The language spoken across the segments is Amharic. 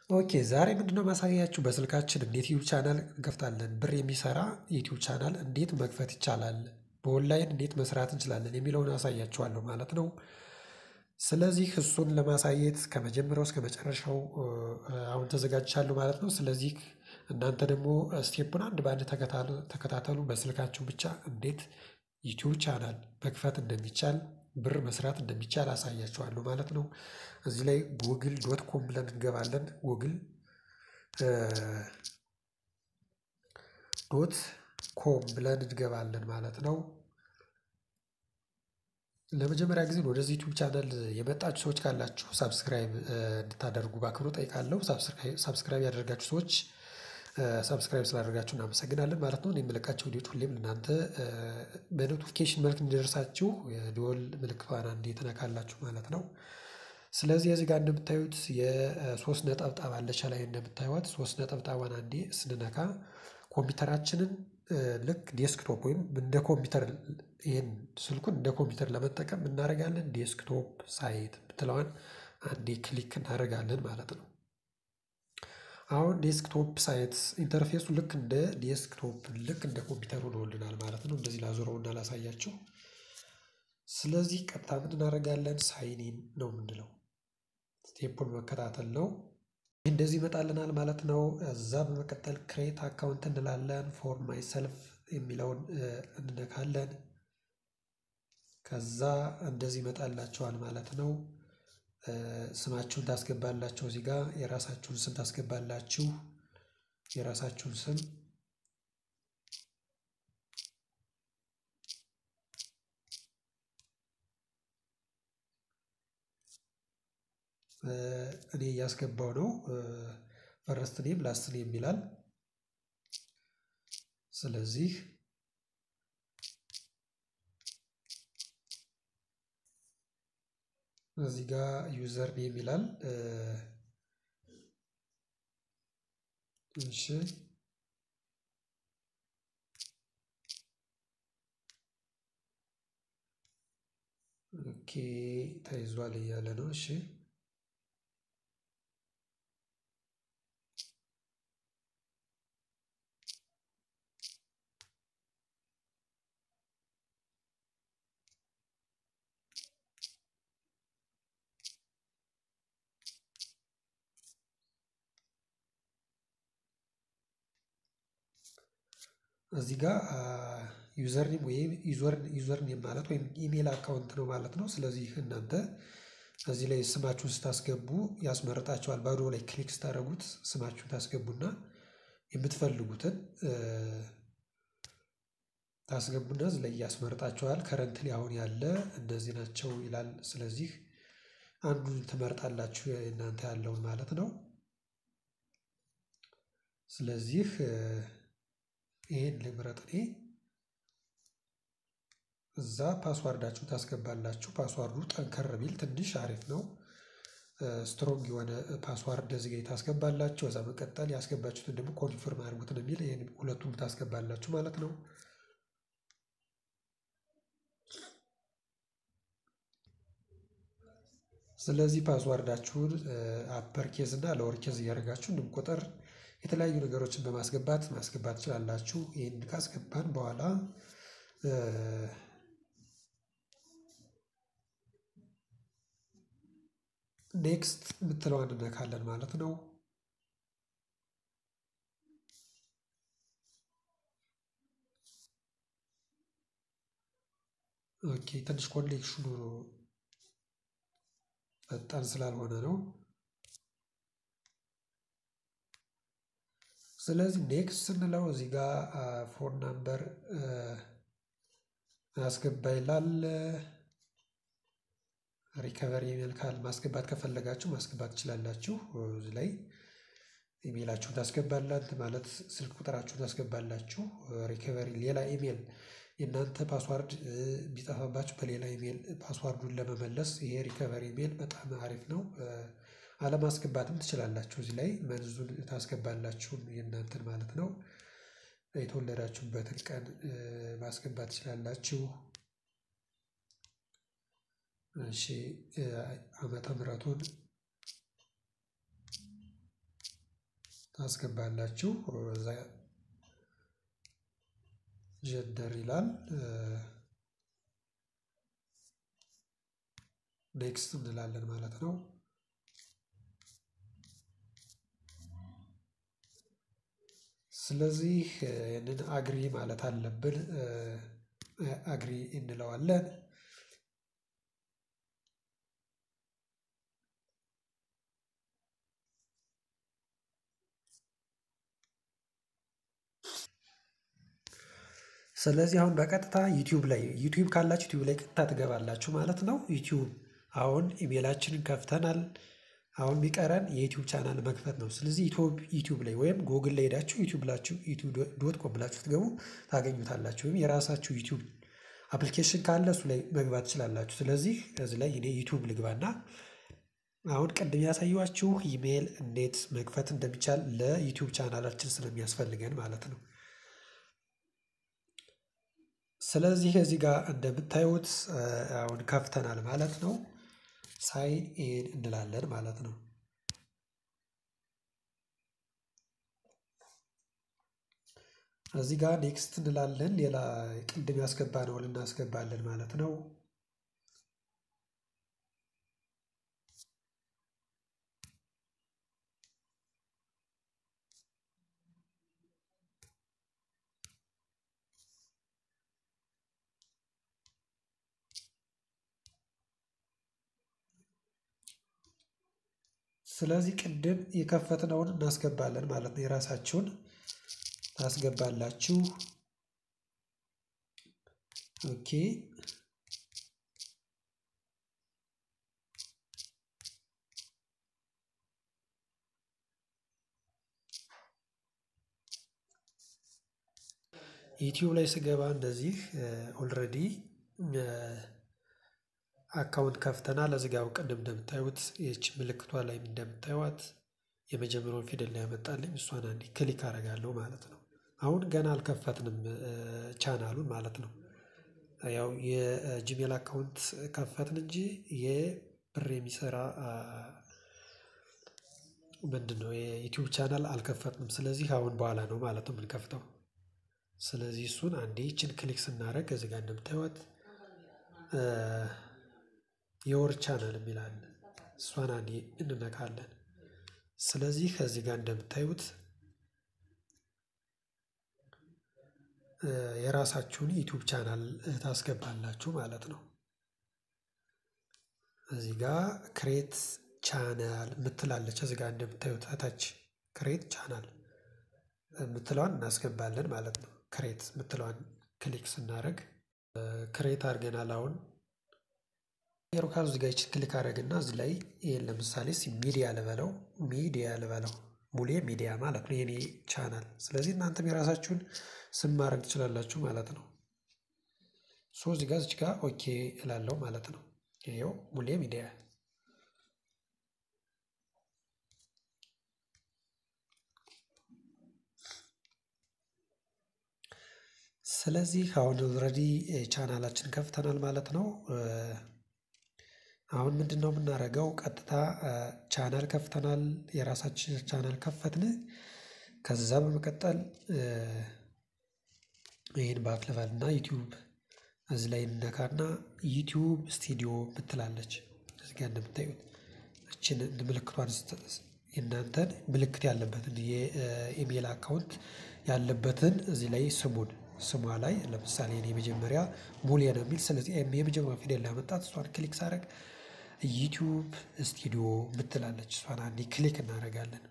ኦኬ ዛሬ ምንድነው ማሳያችሁ በስልካችን እንዴት ዩቲዩብ ቻናል እንከፍታለን ብር የሚሰራ ዩቲዩብ ቻናል እንዴት መክፈት ይቻላል በኦንላይን እንዴት መስራት እንችላለን የሚለውን አሳያችኋለሁ ማለት ነው። ስለዚህ እሱን ለማሳየት ከመጀመሪያው እስከመጨረሻው አሁን ተዘጋጅቻለሁ ማለት ነው። ስለዚህ እናንተ ደግሞ ስቴፑን አንድ በአንድ ተከታተሉ በስልካችሁ ብቻ እንዴት ዩቲዩብ ቻናል መክፈት እንደሚቻል ብር መስራት እንደሚቻል አሳያችኋለሁ ማለት ነው። እዚህ ላይ ጎግል ዶት ኮም ብለን እንገባለን ጎግል ዶት ኮም ብለን እንገባለን ማለት ነው። ለመጀመሪያ ጊዜ ወደዚህ ዩቲዩብ ቻናል የመጣችሁ ሰዎች ካላችሁ ሳብስክራይብ እንድታደርጉ በአክብሮት እጠይቃለሁ። ሳብስክራይብ ያደረጋችሁ ሰዎች ሳብስክራይብ ስላደረጋችሁ እናመሰግናለን ማለት ነው። እኔ የምለቃቸው ቪዲዮዎች ሁሌም እናንተ በኖቲፊኬሽን መልክ እንዲደርሳችሁ የደወል ምልክቷን አንዴ ትነካላችሁ ማለት ነው። ስለዚህ እዚህ ጋር እንደምታዩት የሶስት ነጠብጣብ አለች ላይ እንደምታዩት ሶስት ነጠብጣቧን አንዴ ስንነካ ኮምፒውተራችንን ልክ ዴስክቶፕ ወይም እንደ ኮምፒውተር ይሄን ስልኩን እንደ ኮምፒውተር ለመጠቀም እናደርጋለን ዴስክቶፕ ሳይት የምትለዋን አንዴ ክሊክ እናደርጋለን ማለት ነው። አሁን ዴስክቶፕ ሳይት ኢንተርፌሱ ልክ እንደ ዴስክቶፕ ልክ እንደ ኮምፒውተር ሆኖልናል ማለት ነው። እንደዚህ ላዞረውና ላሳያችሁ። ስለዚህ ቀጥታ ምን እናደርጋለን ሳይን ኢን ነው የምንለው ስቴፑን መከታተል ነው። እንደዚህ ይመጣልናል ማለት ነው። እዛ በመቀጠል ክሬት አካውንት እንላለን ፎር ማይ ሰልፍ የሚለውን እንነካለን። ከዛ እንደዚህ ይመጣላችኋል ማለት ነው። ስማችሁን ታስገባላችሁ እዚህ ጋር የራሳችሁን ስም ታስገባላችሁ የራሳችሁን ስም እኔ እያስገባው ነው። ፈረስት ኔም ላስት ኔም ይላል። ስለዚህ እዚህ ጋር ዩዘር ኔም ይላል። እሺ ኦኬ ተይዟል እያለ ነው። እሺ እዚህ ጋር ዩዘር ኔም ወይም ዩዘር ኔም ማለት ወይም ኢሜል አካውንት ነው ማለት ነው። ስለዚህ እናንተ እዚህ ላይ ስማችሁን ስታስገቡ ያስመርጣችኋል። ባዶ ላይ ክሊክ ስታደርጉት ስማችሁን ታስገቡና የምትፈልጉትን ታስገቡና እዚህ ላይ ያስመርጣችኋል። ከረንትሊ አሁን ያለ እነዚህ ናቸው ይላል። ስለዚህ አንዱን ትመርጣላችሁ እናንተ ያለውን ማለት ነው። ስለዚህ ይሄን ልምረጥ እኔ እዛ ፓስዋርዳችሁን ታስገባላችሁ ፓስዋርዱ ጠንከር ቢል ትንሽ አሪፍ ነው። ስትሮንግ የሆነ ፓስዋርድ እዚህ ጋር ታስገባላችሁ ከዛ መቀጠል ያስገባችሁትን ደግሞ ኮንፊርም አድርጉት ነው የሚል ይሄን ሁለቱም ታስገባላችሁ ማለት ነው። ስለዚህ ፓስዋርዳችሁን አፐር ኬዝ እና ሎወር ኬዝ እያደረጋችሁ እንዲሁም ቁጥር የተለያዩ ነገሮችን በማስገባት ማስገባት ትችላላችሁ። ይሄን ካስገባን በኋላ ኔክስት የምትለዋን እንነካለን ማለት ነው። ኦኬ ትንሽ ኮኔክሽኑ ፈጣን ስላልሆነ ነው። ስለዚህ ኔክስት ስንለው እዚህ ጋር ፎን ናምበር አስገባ ይላል። ሪከቨሪ ኢሜል ካል ማስገባት ከፈለጋችሁ ማስገባት ትችላላችሁ። እዚህ ላይ ኢሜላችሁን ታስገባላችሁ ማለት ስልክ ቁጥራችሁን ታስገባላችሁ። ሪከቨሪ ሌላ ኢሜል የእናንተ ፓስዋርድ ቢጠፋባችሁ በሌላ ኢሜል ፓስዋርዱን ለመመለስ ይሄ ሪከቨሪ ኢሜል በጣም አሪፍ ነው። አለማስገባትም ትችላላችሁ እዚህ ላይ መንዙን ታስገባላችሁ የእናንተን ማለት ነው። የተወለዳችሁበትን ቀን ማስገባት ትችላላችሁ። እሺ ዓመተ ምህረቱን ታስገባላችሁ። እዛ ጀንደር ይላል። ኔክስት እንላለን ማለት ነው። ስለዚህ ይህንን አግሪ ማለት አለብን። አግሪ እንለዋለን። ስለዚህ አሁን በቀጥታ ዩቲዩብ ላይ ዩቲዩብ ካላችሁ ዩቲዩብ ላይ ቀጥታ ትገባላችሁ ማለት ነው። ዩቲዩብ አሁን ኢሜላችንን ከፍተናል። አሁን ቢቀረን የዩቲዩብ ቻናል መክፈት ነው። ስለዚህ ዩቲዩብ ላይ ወይም ጎግል ላይ ሄዳችሁ ዩቲዩብ ብላችሁ ዩቲዩብ ዶት ኮም ብላችሁ ትገቡ ታገኙታላችሁ። ወይም የራሳችሁ ዩቲዩብ አፕሊኬሽን ካለ እሱ ላይ መግባት ትችላላችሁ። ስለዚህ እዚህ ላይ እኔ ዩቲዩብ ልግባና አሁን ቅድም ያሳየኋችሁ ኢሜል እንዴት መክፈት እንደሚቻል ለዩቲዩብ ቻናላችን ስለሚያስፈልገን ማለት ነው። ስለዚህ እዚህ ጋር እንደምታዩት አሁን ከፍተናል ማለት ነው። ሳይን ኢን እንላለን ማለት ነው። እዚህ ጋር ኔክስት እንላለን። ሌላ ቅድም ያስገባነውን እናስገባለን ማለት ነው። ስለዚህ ቅድም የከፈትነውን እናስገባለን ማለት ነው። የራሳችሁን ታስገባላችሁ። ኦኬ ዩቲዩብ ላይ ስገባ እንደዚህ ኦልሬዲ አካውንት ከፍተናል። እዚህ ጋር ቅድም እንደምታዩት ይህች ምልክቷ ላይ እንደምታዩት የመጀመሪያውን ፊደል ላይ ያመጣልኝ እሷን አንዴ ክሊክ አደርጋለሁ ማለት ነው። አሁን ገና አልከፈትንም ቻናሉን ማለት ነው። ያው የጂሜል አካውንት ከፈትን እንጂ የብር የሚሰራ ምንድን ነው የዩቲዩብ ቻናል አልከፈትንም። ስለዚህ አሁን በኋላ ነው ማለት ነው የምንከፍተው። ስለዚህ እሱን አንዴ ይችን ክሊክ ስናደርግ እዚህ ጋር እንደምታዩት የወር ቻናል የሚላል እሷን አንዴ እንነካለን። ስለዚህ ከዚህ ጋር እንደምታዩት የራሳችሁን ዩቲዩብ ቻናል ታስገባላችሁ ማለት ነው። እዚህ ጋር ክሬት ቻናል የምትላለች እዚህ ጋር እንደምታዩት ታች ክሬት ቻናል የምትለዋን እናስገባለን ማለት ነው። ክሬት የምትለዋን ክሊክ ስናደርግ ክሬት አድርገናል አሁን የሮካል እዚህ ጋር ይችን ክሊክ አደረግና እዚህ ላይ ይሄን ለምሳሌ ሚዲያ ልበለው ሚዲያ ልበለው ሙሌ ሚዲያ ማለት ነው የኔ ቻናል። ስለዚህ እናንተም የራሳችሁን ስም ማድረግ ትችላላችሁ ማለት ነው። ሶ እዚህ ጋር እዚህ ጋር ኦኬ እላለሁ ማለት ነው። ይኸው ሙሌ ሚዲያ ስለዚህ አሁን ኦልሬዲ ቻናላችን ከፍተናል ማለት ነው። አሁን ምንድን ነው የምናደርገው? ቀጥታ ቻናል ከፍተናል፣ የራሳችን ቻናል ከፈትን። ከዛ በመቀጠል ይህን ባክ ልበልና ዩቲዩብ እዚህ ላይ እንነካና ዩቲዩብ ስቱዲዮ ምትላለች እዚህ ጋር እንደምታዩት እችን ምልክቷን የእናንተን ምልክት ያለበትን የኢሜል አካውንት ያለበትን እዚህ ላይ ስሙን ስሟ ላይ ለምሳሌ እኔ የመጀመሪያ ሙሌ ነው የሚል ስለዚህ የመጀመሪያ ፊደል ላመጣት እሷን ክሊክ ሳደርግ ዩቲዩብ ስቱዲዮ ምትላለች እሷን አንዴ ክሊክ እናደርጋለን።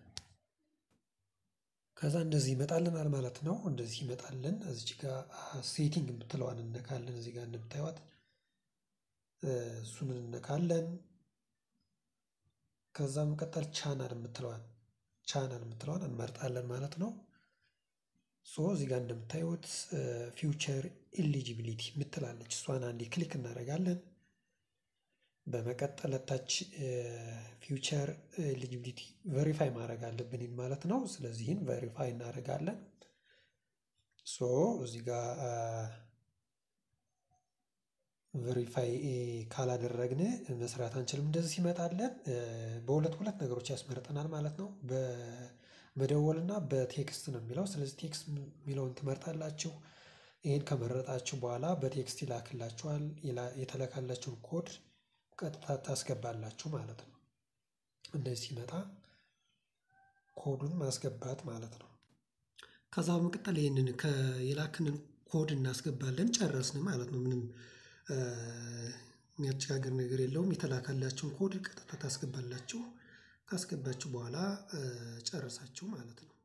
ከዛ እንደዚህ ይመጣልናል ማለት ነው። እንደዚህ ይመጣልን። እዚች ጋር ሴቲንግ የምትለዋን እነካለን። እዚህ ጋር እንደምታዩት እሱን እነካለን። ከዛ መቀጠል ቻናል የምትለዋን ቻናል የምትለዋን እንመርጣለን ማለት ነው። ሶ እዚህ ጋር እንደምታዩት ፊውቸር ኢሊጂቢሊቲ ምትላለች እሷን አንዴ ክሊክ እናደርጋለን። በመቀጠል ታች ፊውቸር ኤሊጂቢሊቲ ቬሪፋይ ማድረግ አለብን ማለት ነው። ስለዚህን ቬሪፋይ እናደርጋለን። ሶ እዚህ ጋር ቬሪፋይ ካላደረግን መስራት አንችልም። እንደዚህ ሲመጣለን በሁለት ሁለት ነገሮች ያስመርጠናል ማለት ነው። መደወልና በቴክስት ነው የሚለው ስለዚህ ቴክስት የሚለውን ትመርጣላችሁ። ይሄን ከመረጣችሁ በኋላ በቴክስት ይላክላችኋል የተላከላችሁን ኮድ ቀጥታ ታስገባላችሁ ማለት ነው። እንደዚህ ሲመጣ ኮዱን ማስገባት ማለት ነው። ከዛ በመቀጠል ይሄንን የላክንን ኮድ እናስገባለን ጨረስን ማለት ነው። ምንም የሚያቸጋግር ነገር የለውም። የተላከላችሁን ኮድ ቀጥታ ታስገባላችሁ ካስገባችሁ በኋላ ጨረሳችሁ ማለት ነው